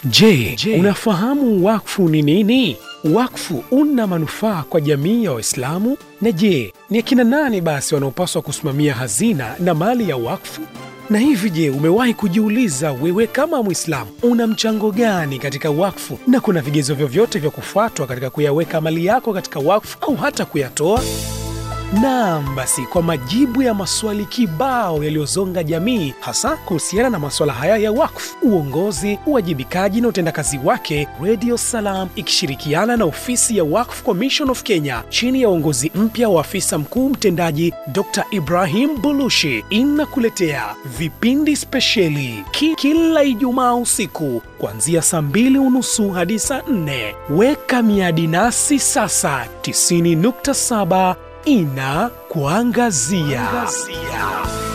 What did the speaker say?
Je, unafahamu wakfu ni nini? Wakfu una manufaa kwa jamii ya Waislamu? Na je, ni akina nani basi wanaopaswa kusimamia hazina na mali ya wakfu? Na hivi je, umewahi kujiuliza wewe kama Mwislamu una mchango gani katika wakfu, na kuna vigezo vyovyote vya kufuatwa katika kuyaweka mali yako katika wakfu au hata kuyatoa? Naam, basi kwa majibu ya maswali kibao yaliyozonga jamii, hasa kuhusiana na maswala haya ya wakfu, uongozi, uwajibikaji na utendakazi wake, Radio Salam ikishirikiana na ofisi ya Wakf Commission of Kenya chini ya uongozi mpya wa afisa mkuu mtendaji Dr. Ibrahim Bulushi inakuletea vipindi spesheli ki kila Ijumaa usiku kuanzia saa mbili unusu hadi saa nne. Weka miadi nasi sasa 90.7 ina kuangazia.